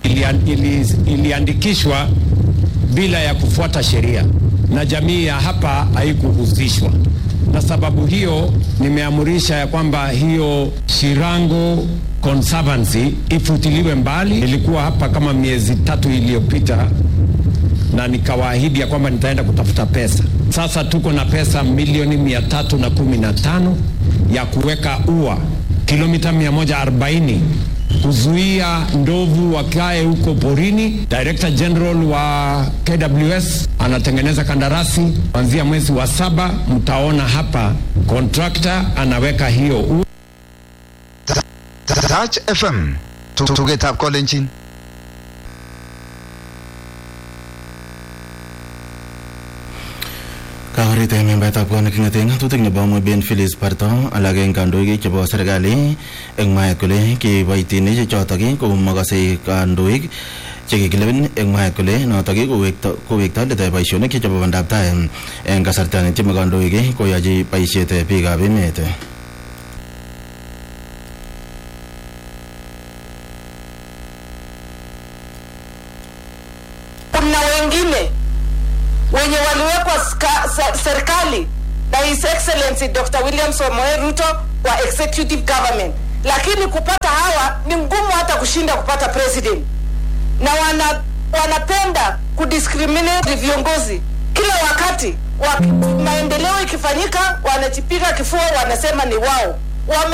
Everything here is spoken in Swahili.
ili, iliandikishwa bila ya kufuata sheria na jamii ya hapa haikuhusishwa, na sababu hiyo nimeamurisha ya kwamba hiyo Shirango Conservancy ifutiliwe mbali. Nilikuwa hapa kama miezi tatu iliyopita na nikawaahidi ya kwamba nitaenda kutafuta pesa. Sasa tuko na pesa milioni mia tatu na kumi na tano ya kuweka ua kilomita 140 kuzuia ndovu wakae huko porini. Director General wa KWS anatengeneza kandarasi kuanzia mwezi wa saba, mtaona hapa contractor anaweka hiyo ua. Touch FM tugetab kolenjin Kakorit membetab kot neking'oten ng'atutik nebo Moben Phyllis Barto alak eng kandoik chebo serikali eng mwaet kole kiboitinik chotok ko makase kandoik chekikilewen eng mwaet kole notok kowekto let boisionik chebo bandab tai eng kasarta netieme kandoik koyochi boisiet biikab emet kuna wengine wenye waliwekwa serikali na His Excellency Dr. William Samoei Ruto wa executive government, lakini kupata hawa ni ngumu hata kushinda kupata president, na wana, wanapenda kudiscriminate viongozi kila wakati wa, maendeleo ikifanyika wanajipiga kifua, wanasema ni wao wame